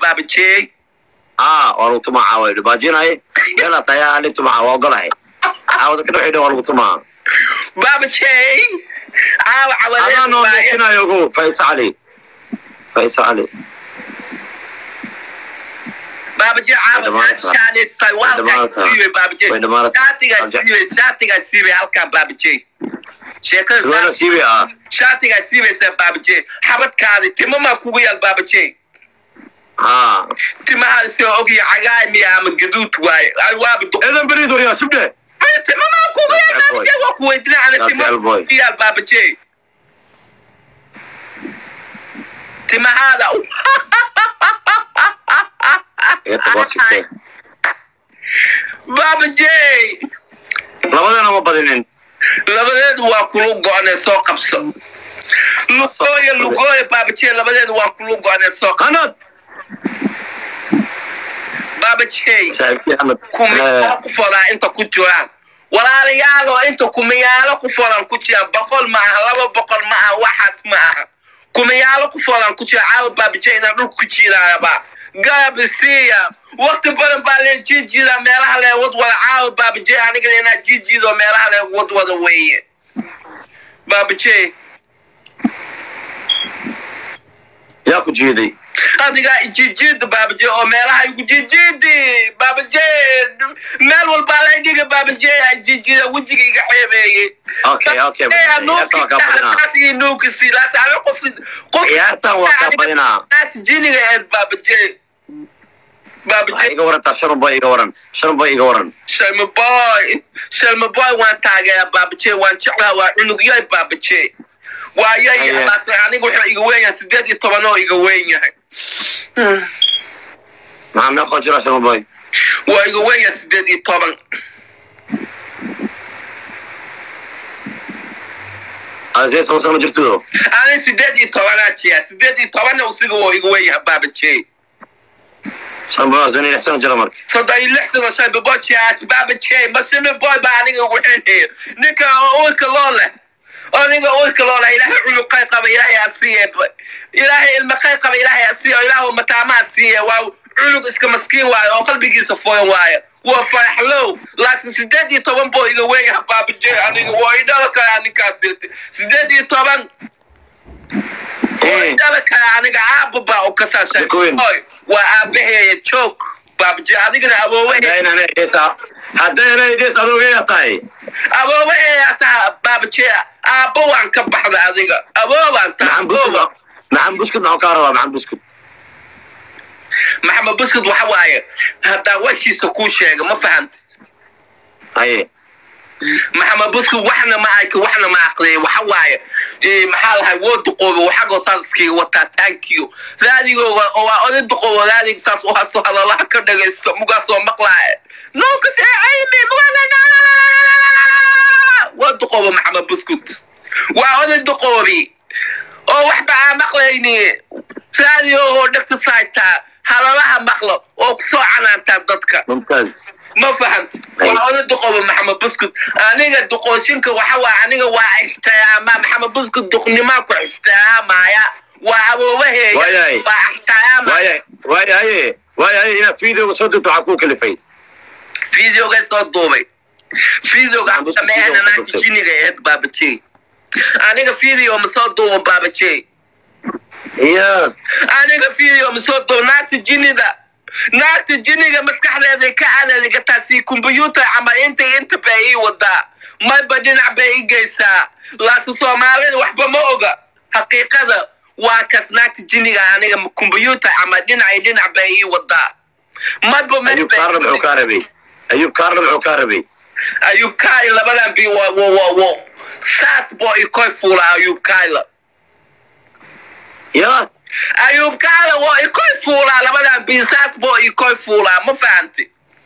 baabajey aa waa lagu tumaa caawa idhi baajinaye yala tayaa ali tumaa waa ogolahay caawada ka dhexeydha waa lagu tumaa baabajey caawa adaa noo cawadeed muujinayo ogo faisa cali faisa cali baabajey caawa Way shaanetsay waa halkaa dhammaanaysaa. siiwey baabajey way dhammaanaysaa. shaatigaa siiwey shaatigaa siiwey halkaa baabajey sheekada suwaala siibi ah shaatigaa siiweysaa baabajey xabadkaadi timamaa kugu yaal baabajey haa timahaada soo ogya cagaay miya ama gaduud waaye ay waaba duq eedan beriid waryaa subdhe Ay, timamaa kugu yaal That's baabajey waa ku weydinaa ana That's timaha boy. kugu yaal baabajey timahaada iga tag waa sigtee baabajey labadana ma badinin labadeedu waa kulu go-onee soo qabso lugooya lugooya baabajey labadeedu waa kulu go-onee soo qabso qanad baabajey saaxiibkii axmed kumiyaalo ku fodaa inta ku jiraan walaalayaalo inta kumiyaalo ku fodan ku jiraan boqol ma aha laba boqol ma aha waxaas ma aha kumiyaalo ku fodan ku jira caawa baabajey inaa dhulka ku jiiraaba gaabisiiya wakti badan baa lee jiijiida meelaha lee wadwada caawa baabajey anigana inaa jiijiido meelaha lee wadwada weeye baabajey yaa ku jiiday adigaa ijijiida baabaje oo meelaha igu jijiidi baabaje meel walbaa lay dhiga baabaje ijijiida wejiga iga ceebeeyey okay okay ciyaartan waa kaa badinaa ciyaartan waa kaa badinaa jiniga eed baabaje waxaa baabaje iga warantaa shan boy iga waran shan boy iga waran shalma boy shalma boy waan taageeraa baabaje waan jeclaa waa cunugyahay baabaje waa yay Aye. laakiin aniga wuxuu iga weyn yahay sideed iyo toban oo iga weyn yahay maxaa meeqoo jira shan boy waa iga weyn yahay sideed iyo toban adisee toban sano ma jirtido ani sideed iyo tobanaa jiya sideed iyo tobanna usiga waa iga weyn yahay baabajey shan boy waa shan iyo lix sano jira marka soddon iyo lix sano shan babojiyaas baabajey mashimi boy baa aniga ugu xenheeyo ninka uurka loo leh aniga uurka loo leh ilaahay culuqay qaba ilaahay asiiye ilaahay ilmaqay qaba ilaahay asiiye oo ilaahu mataama asiiye waa culug iska maskiin waayo oo qalbigiisa foyan waayo waa faraxlow laakiin sideed iyo toban boo iga weyn yahay baabajey aniga waa idhala kale ninkaas sideed iyo toban Eh, dala kale aniga aaba baa u kasaashay Jakoyn. Oy, waa aabaheeya joog baabje adigana aboobahe haddayna idheesa haddayna idhees adoogeya tahay aboobaheeya taa baabje aabbo waan ka baxda adiga aboobaan taa maxan buskud maxan buskud maxuu kaa rabaa maxan buskud maxamed buskud waxa waaye haddaa washiisa kuu sheega ma fahanta haye maxamed buskud waxna ma arki waxna ma aqliyay waxa waaye eh, maxaa lahay woo duqoobo waxagoo saas iskiga wataa taankiyo raadigooga oo waa oday duqoobo raadiga saas u hasto hadalaha ka dhagaysto mugaasoo maqlaaye nookas ee cilmi waa duqoobo maxamed buskud waa oday duqoobi oo waxba aan maqlayni raadigoogoo dhegta saaytaa hadalaha maqlo oo kusoo canaantaa dadka mumtaaz ma fahant waa oda duqoba maxamed buskud aniga duqooshinka waxa waa aniga waa ixtiraama maxamed buskud duqnimaa ku ixtiraamaya waa aboobaheeya Waayahay. waa ixtiraama waaya waaya haye waaya haye inaad fiidooga soo degto waxaa kuu kalifay videoga soo duubay videoga Maxamed Buskud sameeyana video naagta duubtay. jiniga eed baabajey aniga video ma soo duubo baabajey iya aniga video ma soo duubo naagta jinida naagta jiniga maskaxdeeda ka adeeda gataa si kombyuutar camal inta inta bay ii wadaa mayba dhinac bay i geysaa laakiin soomaalida waxba ma oga xaqiiqada waa kas naagta jiniga aniga kombyuutar camal dhinac iyo dhinac bay ii wadaa mayba meel ayub bay- kaarna muxuu kaa rabay ayub kaarna muxuu kaa rabay ayub kaay labadan bi wa wa wa wa saas boo i koy fuula ayub kaayla ya ayub kaayla waa i koy fuulaa labadan bi saas boo i koy fuulaa ma fahanti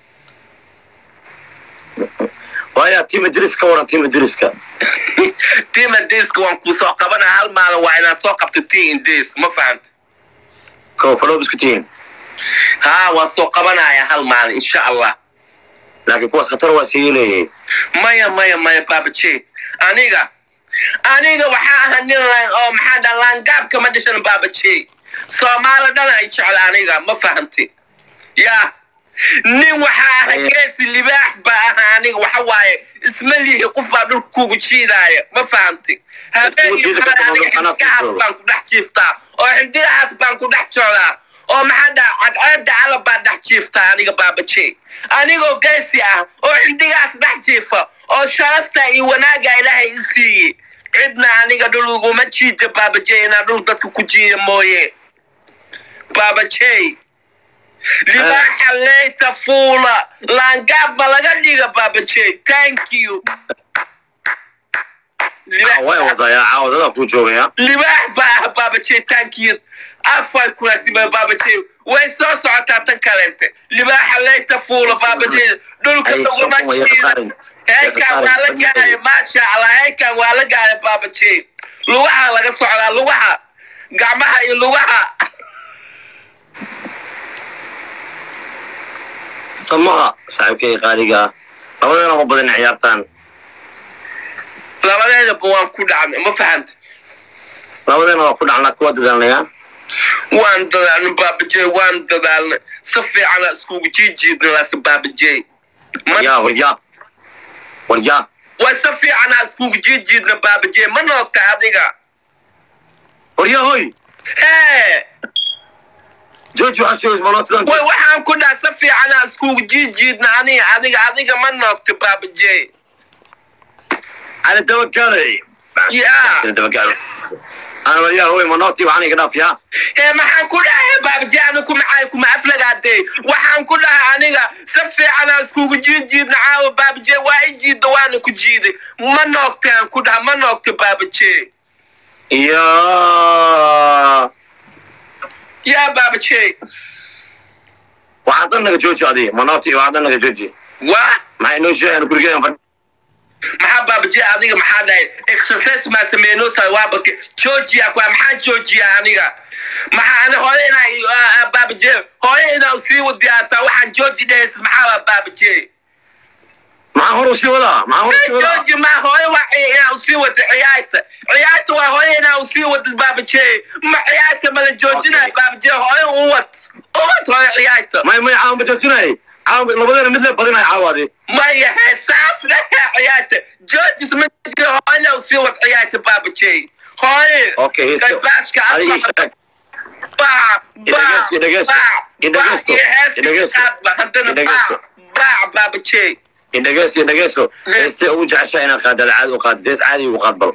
waaya tiim idris ka waran tiim idriska tima diska waan kuu soo qabanaa hal maalin waa inaad soo qabto t indis ma fahanti kow faloob isku tihiin haa waan soo qabanaya hal maalin insha allah laakiin kuwaas khatar waa sii leeyahay maya maya maya baabaje aniga aniga waxaa aha nin laan oo maxaa dhaa laangaabka ma dhishan baabaje soomaali dhan ay jecla aniga ma fahamti ya nin waxaa aha Aye. geesi libaax baa aha aniga waxa waaye isma lihi qof baa dhulka kugu jiidaaya ma fahamti habeen iyo jiidi maalin karta aniga anaa ku xindigahaas joogo. baan ku dhex jiiftaa oo xindigahaas baan ku dhex joogaa oo maxaa dhaa cadceebda calab baan dhex jiiftaa aniga baabaje anigoo geesi ah oo xindigaas dhex jiifa oo sharafta iyo wanaaga ilaahay i siiyey cidna aniga dhul uguma jiida baabaje inaa dhul dadka ku jiida mooye baabaje libaaxa leyta fuula laangaab ma laga dhiga baabaje thank you Libaax- way wadayaa caawadada ku joogaya libaax baa ah baabaje thank you afar kulaasiba baabaje way soo socotaa tan kaleente libaaxa leyta fuula baabaje dhulka Ay, laguma sokon way jiida qaarin. heekan waa la gaaray maasha allah heekan waa la gaaray baabaje lugaha laga socdaa lugaha gacmaha iyo lugaha samaha saaxiibkay qaaliga ah labadeena ma badan ciyaartaan labadeedaba waan ku dhacnay ma fahanta labadeena waa ku dhacnaa kuwa dadaalnaya waan dadaalnay baabaje waan dadaalnay si fiicana iskugu jiijiidna laase baabaje waryaa waryaa waryaa way si fiicana iskugu jiijiidna baabaje ma noogta adiga waryaa hoy hee george waxaa sheegaysa malootidan way waxaan ku dhaha si fiicana iskugu jiijiidna aniga adiga adiga ma noogta baabaje على توكلي Yeah. انا وياه هو مناطي وعني قداف يا hee maxaan ku dhahay baabaje aniga kuma caay kuma aflagaadee waxaan ku dhahay aniga si fiicana iskugu jiijiidna caawa baabaje waa i jiidda waana ku jiiday ma noogtaan ku dhaha ma noogta baabaje يا yaa baabaje وعطنا جوجي هذه مناطي وعطنا جوجي waa مع انه شيء انا كل كده maxaa baabaje adiga maxaa dhahay exercise maa sameynosa waabake georgia kwa maxaan georgia aniga maxaa ani hore inaa baabaje hore inaa sii wadiyaataa waxaan georgi dhahays maxaa baabaje مع هروسي ولا مع هروسي ولا georgi ma hore waa inaa usii wada ciyaarta ciyaarta waa hore inaa usii wada baabaje ma ciyaarta mala joojinaya Okay. baabaje hore u wad u wad hore ciyaarta ما ما عاون بجتناي عاون لبدنا مثل بدنا عاودي maya heesaas lehe ciyaarta georgis ma jira hore inaa usii wad ciyaarta baabaje hore اوكي هيستو Galbaashka هذه afka شك baac baac Idhageys, idhageys, baac idhageys, baac iyo heesta idhageys, qaadba haddana idhageys. baac baac baabaje indhageys indhageysoo heystay ugu jeceshaa inaad qaadad caadi u qaad dees caadi ugu qaad bal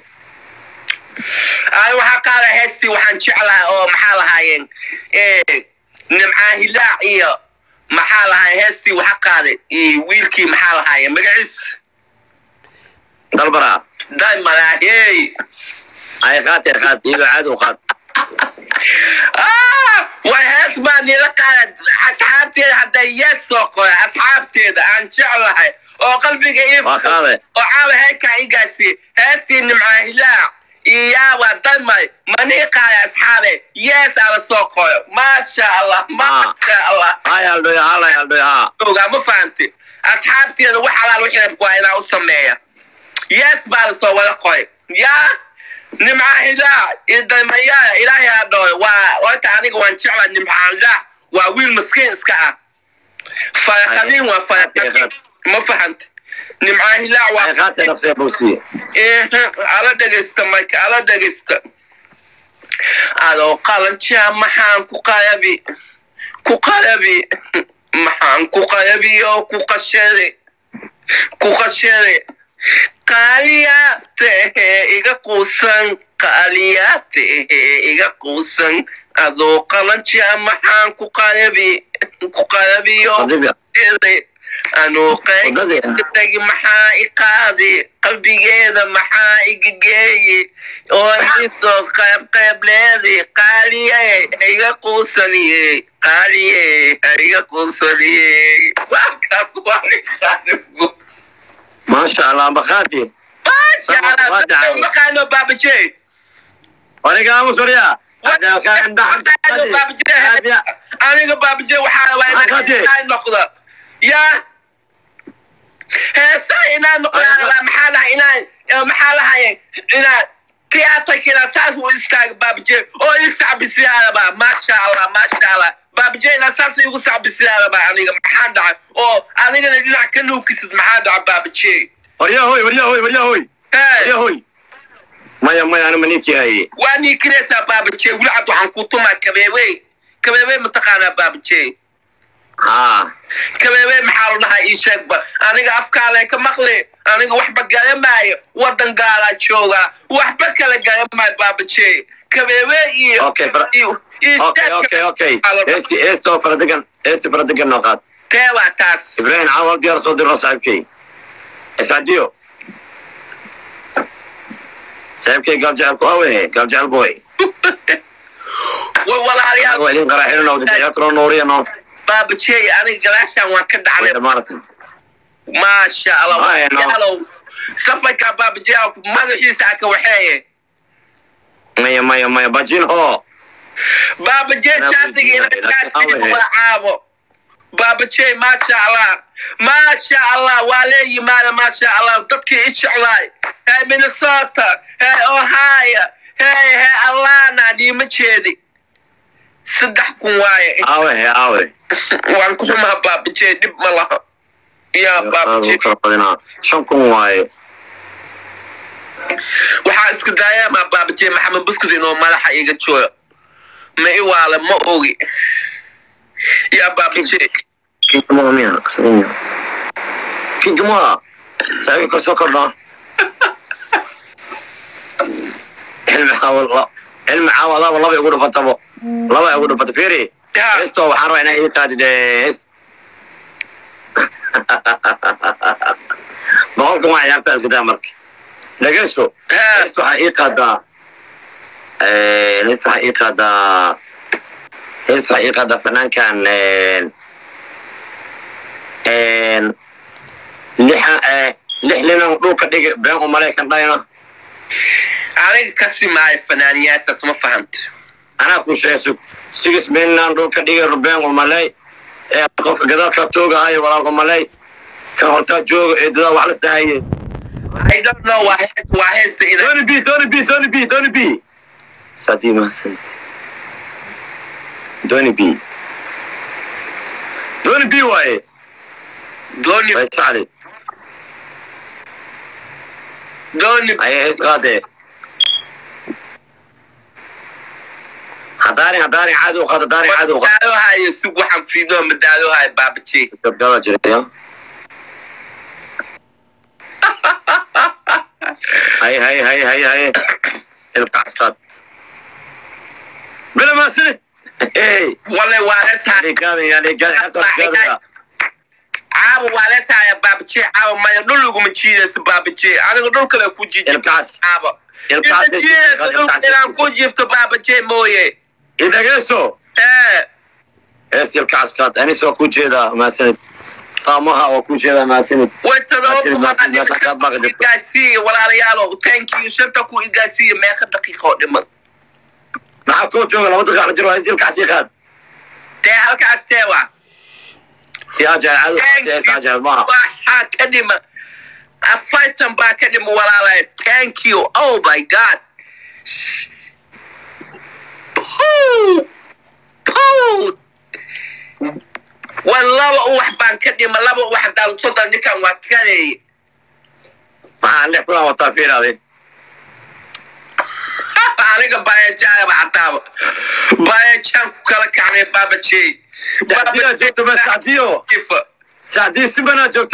ay waxaa qaada heestii waxaan jeclahay oo maxaa lahaayeen nimcaa hilaac iyo maxaa lahaay heestii waxa qaaday iyo wiilkii maxaa lahaayeen magaciis dalbaraa daymalaahey ay qaad ay qaad iyadoo caadi u qaad way hees baa nila qaada asxaabteeda hadday yees soo qoray asxaabteeda aan jeclahay oo qalbiga ii waa qaade oo caawa heekaa igaasi heestii nimcaa hilaac iyo yaawa daymay manii qaada asxaabe yees ala soo qoyo maasha allah maasha allah hay aldhoya halay aldhoya haa ogaa ma fahamti asxaabteeda wax alaal wixii waa inaa u sameeya yees baa la soo wada qoy yaa nimca hilaac iyo daymayaa ilaahay ha dhooy waa horta aniga waan jeclaa nimca hilaac waa wiil maskiin iska ah faraqaniin waa faraqaniin ma fahamti nimca hilaac ay waa qaatay nafsiga bowsiye Ehe, ala dhegaysta marka ala dhegaysta adoo qalanjaa maxaan ku qalabi ku qalabi maxaan ku qalabi oo ku qashade ku qashade qaaliyaa tehe iga quusan qaaliyaa tehe iga quusan adoo qalanjaa maxaan ku qalabi ku qalabiyo qadibi anuu qayb Wadadii. tagi maxaa i qaadi qalbigeeda maxaa iga geeyi oo isoo qayb qayb leedi qaaliye iga quusaniye qaaliye iga quusaniye waakaas waa iqaadigu maasha allah ambaqaadi maasha Waa allah dacwo. maqaano baabaje waniga aamus warya maqaano baabaje aniga baabaje waxaa waa Maqaade. inaa noqda yaa heesa inaa noqda maxaa lahay inaa maxaa lahaye inaa tiyaatarkina saas u istaaga baabije oo ii sacbisiyaadaba maasha allah maasha allah baabijeyna saas igu sacbisiyaadaba aniga maxaa dhacay oo anigana dhinac ka nuukisid maxaa dhaca baabije waryahoy waryahoy waryahoy waryahoy maya maya anima ninkii haye waa niikinaysaa baabije wili cad waxaan ku tumaa kabeebe kabeebe mataqaanaa baabije haa kabeebe maxaa la dhahaa ii sheegba aniga afkaale ka maqli aniga waxba garamaayo wadan gaalaa joogaa waxba kala garamaayo baabije kabeebe iyo Okay, fra- iyo- iyo okay sheegka- okay okay maxaa la dhahaa? heesti heesti oo faradegan heesti faradegan noo qaad teebaa taas ibrahim caawal diyaar soo dirno saaxiibkay iscadiyo saaxiibkay gaal jecel ku awehe gaal jecel boy way walaalayaal waa idin qaraaxinano diyaatro nuuriyano baabajey aniga gadaashaan waan ka dhacnay maarata maasha allah Ay, no. walaalayaalow safarka baabajey madaxiisa aka waxeeye maya maya maya bajin ho baabajey Anaa shaatiga weydiinaya, inakaasii laakiin awe. magacaabo baabajey maasha allah maasha allah waa lee yimaada maasha allah dadkii i jeclaay hey minnesota hey ohio hey hey allana dhiima jeedi saddex kun waaye aawe he aawe waan ku xumaa baabajey dhib ma laha yaa baabajey kala badinaa shan kun waaye waxaa iska daayamaa baabajey maxamed buskud inuu madaxa iga jooga ma i waale ma ogi yaa baabajey kingamoa miya kasamiya kingamoa saaxiibka kasoo kordhaa cilmi caawal cilmi caawadaaba laba igu dhufatabo laba igu dhufata fiiri yaa heesto waxaan rabaa inaa ii qaadid hees boqolkan waa ciyaarta iskadaa marka dhageyso haa hees waxaa ii qaadaa hees waxaa ii qaadaa hees waxaa ii qaadaa fanaankan lixa lix linan dhulka dhigi been u maraykan dhayna aniga ka simaayo fanaaniyaashaas ma fahamta anaa ku sheegsug six linan dhulka dhigi been u malay ee qofka gadaalka toogahayo walaal u malay kan hortaa jooga ee dadaa wax lasdahaye I don't know waa hees waa heesta ina Tony B, Tony B, Tony B, Tony B. Sadi Masan. Tony B. Tony B waaye. dooni Way sacdi. dooni Ay hees qaade. Hadaani hadaani caadi u qaad hadaani caadi u qaad. madaadohayo sug waxaan fiidoo madaadohayo baabajey Gabdhaha jiraya. Hay hay hay hay hay. Ilkaas qaad. Bila maasini. Hey. wale waa leeshaa Adeegada iyo adeegada intaas gaadaya. caawa waa leeshaya baabajey caawa maya dhul iguma jiidayso baabajey aniga dhul kale ku jiiji Ilkaas. caawa Ilkaas. ina jiidayso dhulka inaan ku jiifto baabajey mooye Idhageeso. ee hees ilkaas qaad anis waa ku jeedaa maasanid saamaha waa ku jeedaa maasanid way todoba Maasini, maasini, meesha kaad baaqi boqol jirto. igaasiiya walaalayaalow thank you shanta ku igaasiiya meeqa daqiiqa oo dhiman maxaa koo jooga laba daqiiqa jiro hees ilkaas ii qaad dee halkaas teewa yaa jecel caadi hees jecel maaha waxaa ka dhima afartan baa ka dhima walaalay thank you oh my god Puu! Puu! waa laba uwax baan ka dhima laba uwax hadaan soddon ninkan waa kadeeye maxaa lix kulan wataa fiiraade aniga bayajaaba xataaba bayajaan ku kala kacnay baabajey sacdiyaa joogta ba sacdiyo sacdiyo si banaa joogta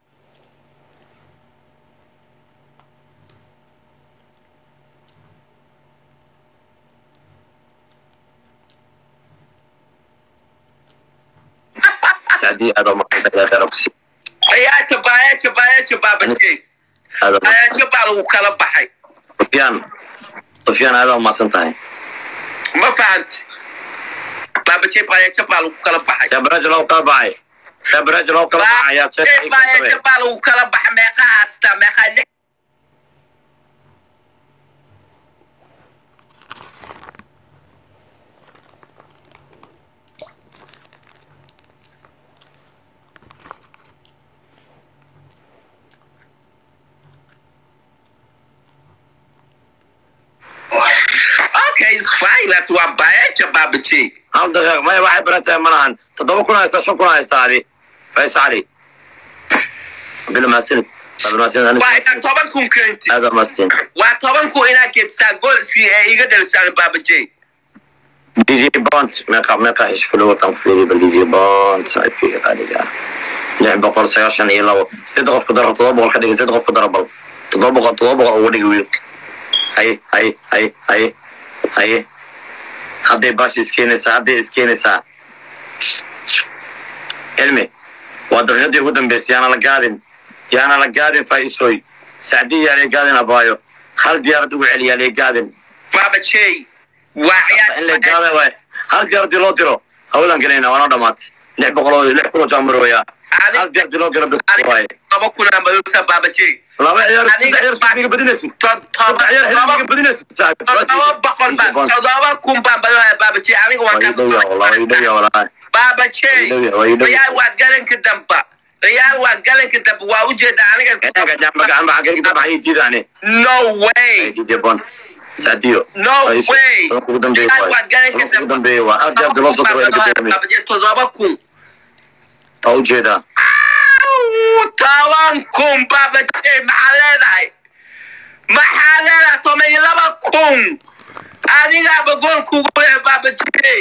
sacdiyo aad oo maqanta darabsi ciyaarta bayaja bayaja baabajey aad oo bayaja baa lagu kala baxay sufyaan sufyaan aad oo maasan tahay ma fahanta baabajey bayaja baa lagu kala baxay sebraj loo kala baxay sebraj loo kala baxay ayaa Bayaja bayaja baa lagu kala baxay meeqa haasta meeqa lix naagnaas waa bayeeja baabajey hal daqiiq maya waxay barantahay ma lahan toddoba kun haysta shan kun haysta adi fays cali bila maasinid waa inaa toban kun keenti aada maasin waa toban kun inaa geebsaa gool si ee iga dhalisaan baabajey dj bont meeqa meeqa heshfilo watan ku fiiriya bal dj bont saaxiibkayga qaaliga ah lix boqol sagaashan iyo labo siddeed qof ku daro toddoba boqol ka dhigin siddeed qof ku daro bal toddoba boqol toddoba boqol uga dhigi wiilka haye haye haye haye haye hadday baashi iskeenaysaa hadday iskeenaysaa cilmi waa daqiiqadii ugu dambeysay yaana la gaadin yaana la gaadin faa'iisooy sacdii yaalee gaadin abaayo hal diyaarad ugu celi yaalee gaadin baabajey waa in la ciyaar gaada waay hal diyaaradii loo diro hawlan gelayna waana dhamaatay lix boqol oo lix kun oo jaamar weeyaa hal diyaaradii loo diro bis waaye toba kunaa madosa baabajey laba ciyaar saddex ciyaar isku dhiga badinaysid saddex ciyaar xilli dhiga badinaysid saaxiib todoba boqol ba todoba kun baan badanayaa baabajey aniga waan waa idhow yaa walaa waa idhow yaa walaa baabajey waa idhow yaa waa idhow riyaal waa galanka damba riyaal waa galanka damba waa ujeeda aniga Eega jamba gacan ba xagee ka baxay diidane no way DJ Bon Sadio no way tobanka ugu dambeeya riyaal waay waa galanka tobanka ugu damba dambeeya waa hal diyaarad loo soo diro waa gudoomiye baabajey todoba kun waa ujeedaa Au, toban kun baabajey maxaa leedahay maxaa leedahay toban iyo laba kun adigaaba gool kugu leh baabajey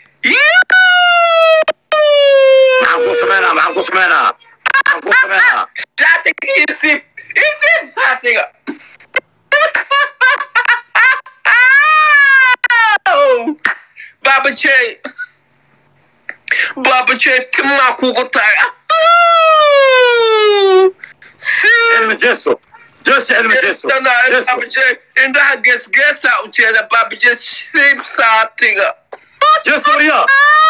maxaan ku sameynaa maxaan ku sameynaa maxaan ku sameynaa Shaatiga isib isib shaatiga baabajey baabajey timaa kugu tahay cilmi jeeso jeeso cilmi jeeso jeeso baabajey indhaha geesgeesa ujeeda baabajey sib shaatiga jeeso wariyaa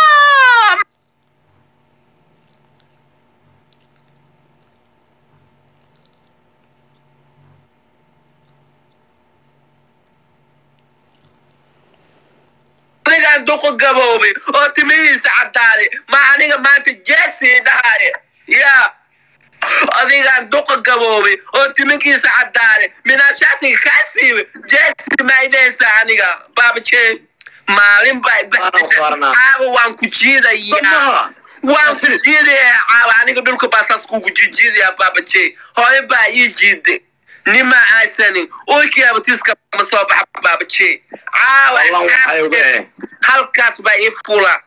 anigaan duqo gaboobay oo timihiisa cadaaday ma aniga maanta jesi dhahaye ya adigaan duqa gaboobay oo timinkiisa cadaaday minaashaatiga kaa siibay jesi maydhaysa aniga baabajee maalin baa Waan saarnaa. caaba waan ku jiidayaa Samaha. waan ku jiidayaa caaba aniga dhulka baa saas kugu jijiidayaa baabajee hooyo baa ii jiiday nima aysanin uykiyaaba tiska ma soo baxa baabajee wallan waxay caawa uga eh halkaas baa ii fula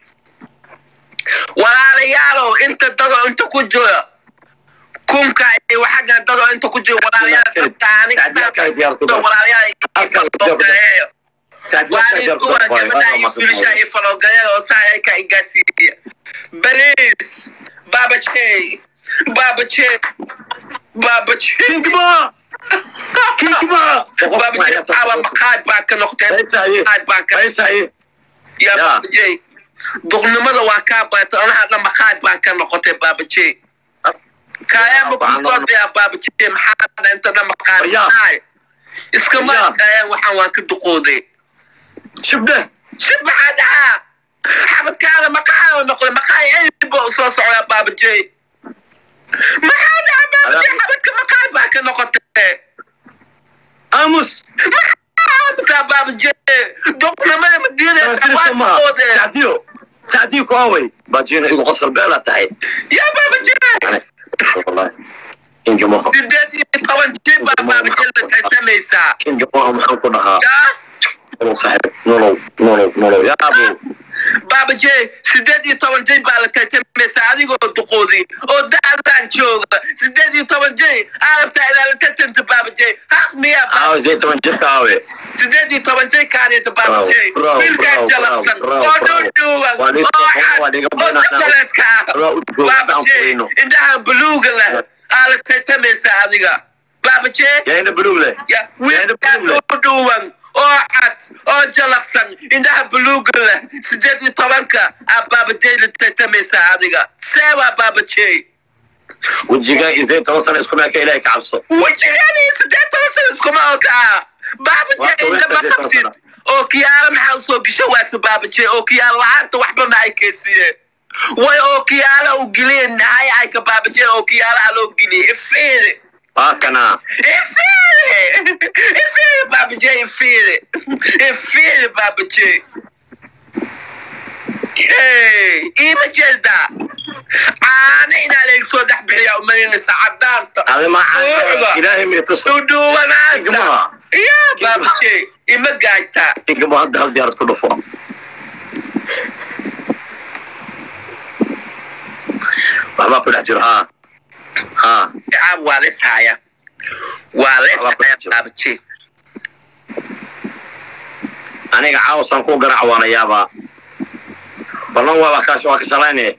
walaalayaalow inta dadoo inta ku jira kunka iyo waxagan dadoo inta ku jira walaalayaal dadka aniga Sacdiyaal diyaar ku dar. walaalayaal Halkan diyaar ku dar. Sadio waa diyaar ku kuwa dar, boy. gabadha Waa iyo wiilasha masan iyo faloogalyada oo saa ay ka igaasiiya baliis baabajey baabajey baabajey Kingma! Kingma! baabajey caaba maqaad baa ka noqdeen Faysaye. maqaad baa ka Faysaye. ya Ya. baabajey duqnimada waa kaa baatay anahadna maqaad baan ka noqotay baabajey kaayama kusoodaya baabajey maxaa inta dhan maqaad Ya. tahay iskama Ya. kaayaan waxaan waan ka duqooday Shibde. shib maxaa dhahaa xabadkaada maqaa noqday maqaa elba soo socdaa baabajey maxaa dhahaa baabajey Adaa- xabadka maqaad baa ka noqotay Amos. maxaa baabajey duqnimada madiinada Taasina waa samaha. duqoodeen Sadio. Sadio ku away. Bajina igu qosol beela tahay. yaa baabajey Wallahi. Kingma. sideed iyo toban jir baa baabajey la tartamaysaa Kingma maxaan ku dhahaa? yaa Nolow saaxiib. Nolow. Nolow. Nolow. Yaa abu. baabajey sideed iyo toban jir baa la tartamaysaa adigoo duqoodi oo da'daan jooga sideed iyo toban jir aalabtaa inaa la tartanta baabajey haq miyaa Aawe zey toban jirka aawe. sideed iyo toban jir kaaniyata baabajey Bravo, bravo, wiilkaan bravo, jalabsan bravo, oo bravo. dhuudhuuban Waa dhiis- oo cad waa dhiga oo badan. chocolatka ah Waa u jooga, aan baabajey furayno. indhahan buluuga leh aa la tartamaysaa adiga baabajey Yaa ina buluug leh. ya wiilkaan dhuudhuuban oo cad oo jalaqsan indhaha buluuga leh sideed iyo tobanka aa baabajey la tartamaysaa adiga seebaa baabajey Wejigaa iyo zey toban sano isku meeka ilaahay ka cabso. wejiyadii sideed toban sano iskuma okaa baabajey Waa toban indhama sideed toban qabtid sano. oo kiyaalo maxaa usoo gesho waase baabajey oo kiyaalo la-aanta waxba ma ay keysiyeen way oo kiyaalo u geliyeen nahay ay ka baabajey oo kiyaalo a loo geliyey ifiiri waa kana Infile! Infile, Baba J, infile! Infile, Baba J! Hey, ima jeeda caana inaa laga soo dhex bixiyaa umalinaysa cadaanta adi ma Ruuxda. ilaahay may tus udhuwanaanta Igma. ya Baba J, ima gaagtaa igamo hadda hal diyaarad ku dhufo waxbaa ku dhex jiro haa haa caab waa lees haya waa lees Alla ku haya jiro. Baba J aniga caawasaan ku garac waa la yaabaa ballan waa kaas waa ka shalayne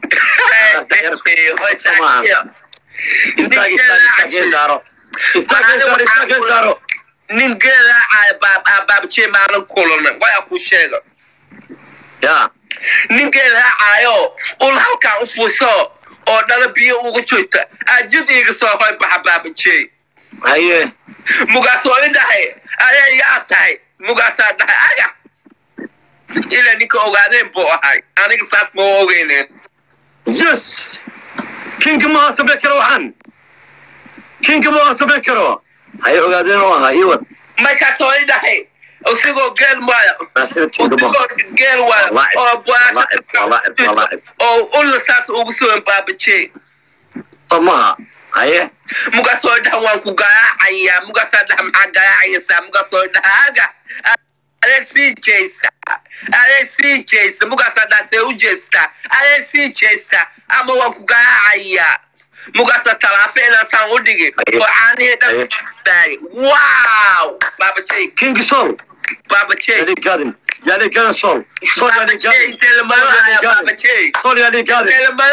istaag istaag istaag isdaaro istaag isdaaro istaag isdaaro nin geelaacaya baababje maalan kulana waya ku sheega ya nin geelaacayo ul halkan u fuso oo dhala biyo uga joogta ajid iiga soo hoy baxa baabaje haye mugaasoo i dhahay ayaa yaa tahay mugaasaa dhahay aga ila ninka ogaadeen buu ahay aniga saas ma ogeyneen yes kinka ma samayn karo waxaan kinka ma samayn karo haye ogaadeen oo ahaa iwad markaasoo i dhahay isigoo geel maya naasib kinka ma isigoo geel waya Walaacib, oo walaacib, walaacib, walaacib. oo ulla saas ugu sugan baabaje samaha haye mugaasoo dhaha waan ku garaacayaa mugaasaa dhaha maxaa garaacaysaa mugaasoo dhaha aga adee sii jeysa adee sii jeysa mugaasaa dhaha see u jeestaa adee sii jeysa ama waan ku garaacayaa mugaasa talaafe inaasaan u dhigi Aye. oo caanihii dhan Aye. daay wow baabajey kinki sol baabajey yaadi gaadin yaadi gaadin sol sol yaadi baabajey gaadin intee lamaro haya baabajey sol yaadi gaadin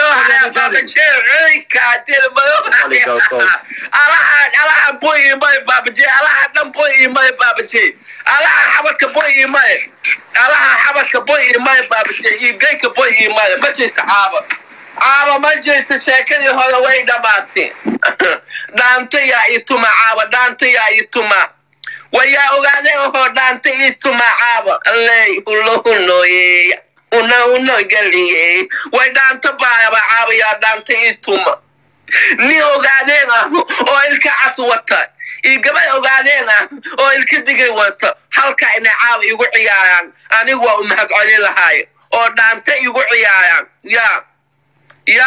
alaha boy imay baabaje alaha dhan boy imay baabaje alaha xabadka boy imay alaha xabadka boy imay baabaje iyo geyka boy imay ma jirta caaba caaba ma jirta sheekadii hore way dhamaatay dhaanta yaa ituma caaba dhaanta yaa ituma wayaa ogaadeen ohoo dhaanta ituma caaba alley hulohunooyeeya una unogaliye way dhaanta baayaba caaba yaa dhaanta ituma nin ogaadeen ah oo ilka cas wata iyo gabadh ogaadeen ah oo ilka digay wata halka inay caaba igu ciyaaraan anigu waa u mahad celin lahaay oo dhaanta igu ciyaaraan ya ya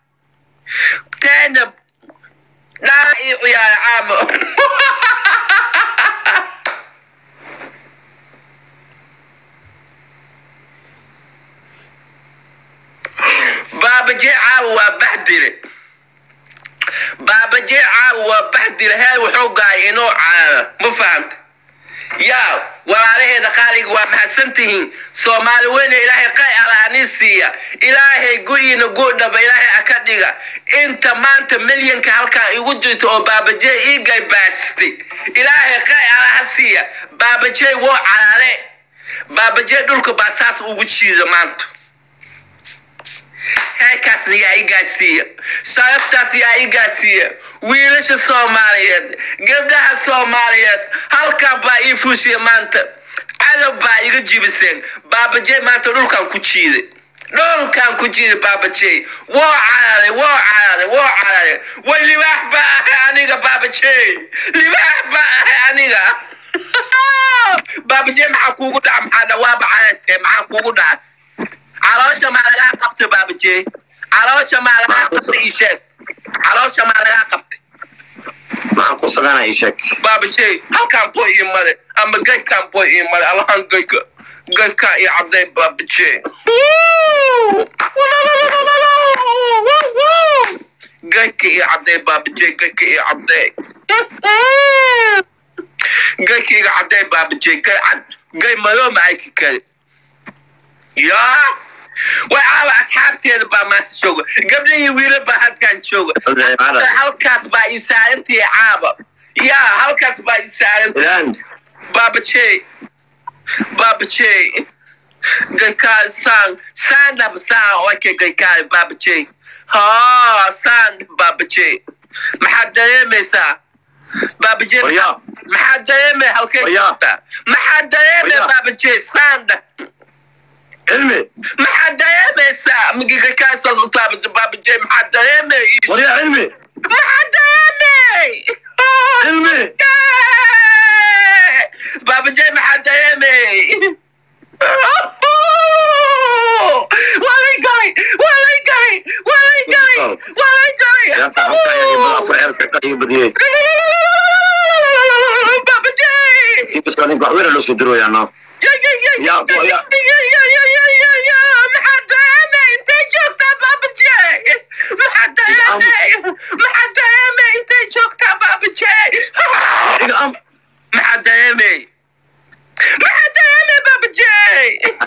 teena dhaa ii ciyaara caama baabaje caawa waa baxdire baabaje caawa waa baxdire heer wuxuu gaay inuu caana ma fahanta yaa walaalaheeda qaaliga waa mahadsantihiin soomaali weyne ilaahay qay alaanii siiya ilaahay gu-iina guudhaba ilaahay aka dhiga inta maanta milyanka halkan igu jirta oo baabajey ii gaybaastay ilaahay qay alaha siiya baabajey woo calaale baabajey dhulka baa saas ugu jiida maanta heerkaasna yaa i gaarsiiya sharaftaas yaa i gaarsiiya wiilasha soomaaliyeed gabdhaha soomaaliyeed halkan baa ii fuushiya maanta cadow baa iga jibiseen baabajey maanta dhulkan ku jiiday dhulkan ku jiiday baabajey woo cararay woo cararay woo cararay way libaax baa ahay aniga baabajey libaax baa ahay aniga baabajey maxaa kuugu dhaca maxaa dhawaaba carartee maxaa kuugu dhaca caloosha maa lagaa qabtay baabajey caloosha maa lagaa qabtay ii sheeg caloosha maa lagaa qabtay maxaan ku sameynaa ii sheeg baabajey halkaan boy ii mare ama geykaan boy ii mare allahan geyka geykaa ii cabday baabajey geyka ii cabday baabajey geyka ii cabday geyka iga cabday baabajey gey cad gey madoo ma ayki kari yaa way caawa asxaabteeda baa maanta jooga gabdhihii wiilal baa halkan jooga halkaas baa ii saarantii caaba yaa halkaas baa ii saarantii ilaan baabajey baabajey gaykaa saan saandhab saan oke gaykaa baabajey ha saan baabajey maxaad dareemaysaa baabajey Waryaa. maxaad dareemay halkay Waryaa. joogtaa maxaad dareemay Waryaa. baabajey saandha cilmi maxaad dareemaysaa magigakaasaautaabasa baabajey maxaad dareemay waryaa cilmi maxaad dareemay sheeka iga badiyey baabajey inkastoo ninka wax weyn loo soo dirooyaa no Ya, bo- ya. maxaa dareeme intay joogtaa baabajey maxaa dareeme maxaa dareeme intay joogtaa baabajey iga am maxaa dareeme maxaa dareeme baabajey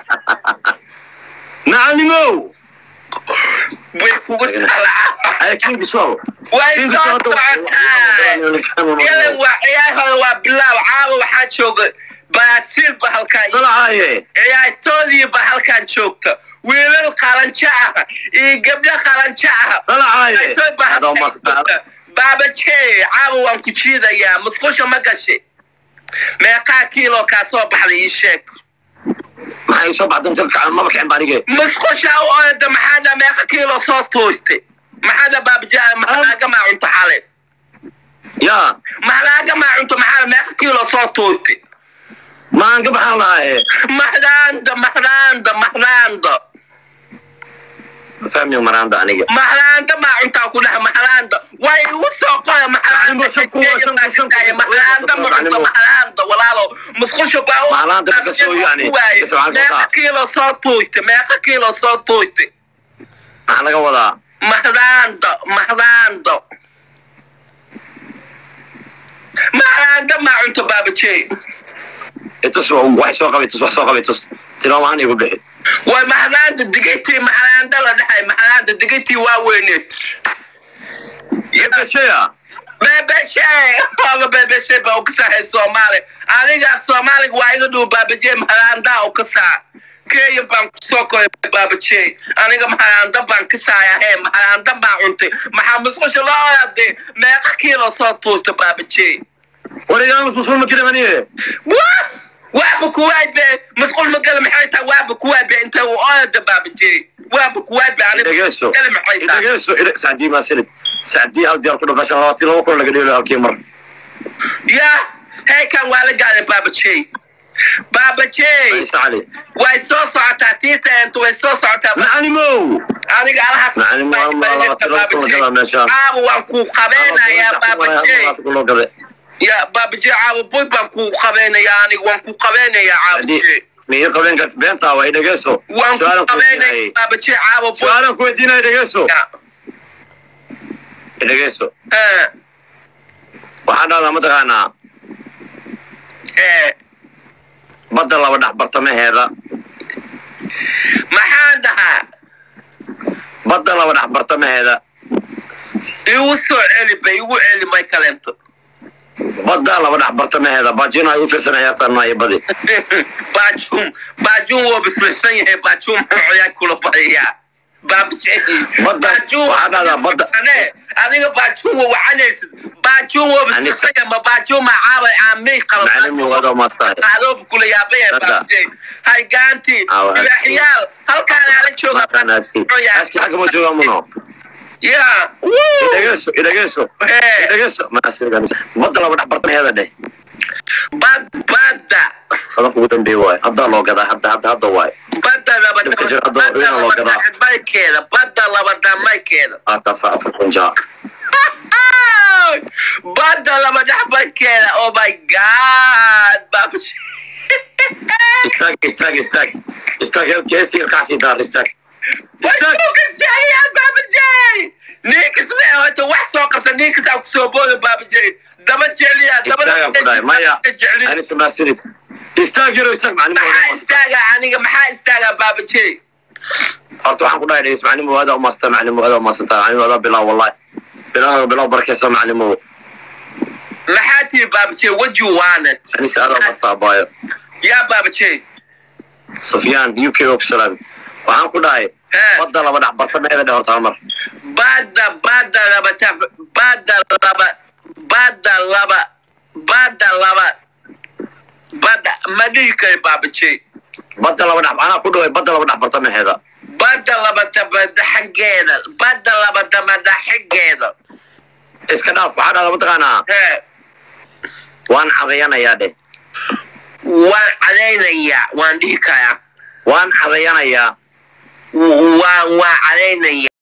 macalimow way kugu talaa ay kinki sol way kinki soo sol socotaa ilan waa ciyaarhooda waa bilaaw caawa waxaa jooga baraasiil ba halkaa dalacaaye ciyaartoodii ba halkan joogta wiilal qalanjo ah iyo gabdho qalanjo ah dalacaaye ciyaartoy ba adoo halkan mastaa joogta baabajee caawa waan ku jiidayaa musqusha ma gashay meeqaa kiilo kaa soo baxday ii sheeg maxay soo baxdan jirka maba kicin ba anige musqusha u orda maxaana meeqa kiilo soo toostay maxaana baabajee maxalaaga maa cunto xale yaa maxalaaga maa cunto maxaa meeqa kiilo soo toostay maan ka baxaan lahaaye mahraanda mahraanda mahraanda fahmiyo maraanda aniga mahraanda maa cuntaa ku dhaha mahraanda way igu soo qoya mahraanda Shan ku- shan ku- shan ku- mahraanda ma cunto mahraanda walaalo musqusha baa u- Mahraanda ma ka soo yani, waaye. ka soo halka meeqa wataa. kiilo soo tuuyte meeqa kiilo soo tuuyte maxaa laga wadaa mahraanda mahraanda mahraanda maa cunto baabajey itus wax soo qabay tus wax soo qabay tus tilmaam ahaan igu bixi way mahraanda digatii mahraanda la dhahay mahraanda digatii waa weyneed yabashaya beebeshe oga beebeshe ba ukasahay soomaali aniga soomaaliga waa iga dhuu baabaje maharaanda ukasaa kenya baan kusoo koray baabaje aniga maharaanda baan kasaaya he maharaanda baan cuntay maxaa musqusha loo orade meeqa kiilo soo tuurta baabaje warigaan musmusul ma jirin aniye wa waaba kuwaabe musqul magala maxay tahay waaba kuwaabe inta uu orada baabaje waaba kuwaabe Dhageeso. aniga maxay tahay idhageeso idha- sacdii maa silid sacdii hal diyaar ku dhafashan labaatan laba kun laga dheelo halkii mar ya heekan waa la gaaday baabaje baabaje isa cali way soo socotaa tiitaentu way soo socotaa macalimow aniga alahaas Macallin waa ma laba tiro kun laga meeshaan. caawa waan kuu qabeynayaa baabaje loo gaday ya baabaje caawa boy baan kuu qabeynayaa aniga waan kuu qabeynayaa caabaje miyo qabeen karta beentaa waa idhageeso waan su-aalan kuu ku qabeynaya weydiinayay baabaje caawa boy su-aalan ku weydiinaya idhageeso idhageeso Eh, waxaa dhahdaa mataqaanaa eh, badda laba dhex bartamaheeda maxaan dhahaa badda laba dhex bartamaheeda igu soo celi ba igu celi may kalento badda laba dhex bartamaheeda baajina ay u fiirsan ciyaartaan maayo badi baajum baajum woo bislaysan yahay baajum muxuu ciyaar kula badayaa baabaje Badda- baajum waxaa dhahdaa badda- ane adiga baajum wa wacanaysid baajum woo bislaysan yahay ma baajum ma caabay caamay macalin muuqaado maastahay qaloob kula yaabaya Badda. baabaje hay gaanti Aawa, aski. ilaaxiyaal halkaan ala jooga maataan aski aski xagga ma joogaa muno ya wuu idhageeso idhageeso Hee. idhageeso maasigan badda laba dhex bartamaheeda dheh bad badda badanka ugu dambeeye waayo haddaa loo gadaa hadda hadda hadda waayo badda Dhibka jira, hadda labada waa in loo badda gadaa. maykeeda badda labada maykeeda halkaasa afar kun jaa badda laba dhaxbankeeda oh my god baabash istaag istaag istaag istaag heestii ilkaasii daar istaag istaag kasheegayaa baabajey ninkas me horta wax soo qabta ninkas aan kusoo booda baabajey daba jecliya istaagaan ku dhahay maya jecli anisa maasinid istaag yaro istaag macalin maxaa istaaga aniga maxaa istaaga baabajey horta waxaan ku dhahay dhegeys macalin aada umaasata macalin aada umaasata macalin aada bilaa wallahi bilaa bilaa barkeysa macalin maxaa tii baabajey waju waanet anisa aada umaasata abaayo yaa baabajey sufyaan uk og salaam waxaan ku dhahay Hee. badda laba dhex bartamaheeda dheh horta hal mar badda badda laba taf badda laba badda laba badda laba badda ma dhihi kari baabajey badda laba dhex anaa ku dhaway badda laba dhex bartamaheeda badda laba dabada xaggeeda badda laba dabada xaggeeda iska dhaaf waxaa dhahda mataqaanaa hee waan cadayanayaa dheh waan cadaynayaa waan dhihi karaa waan cadayanayaa waan waan cadaynaya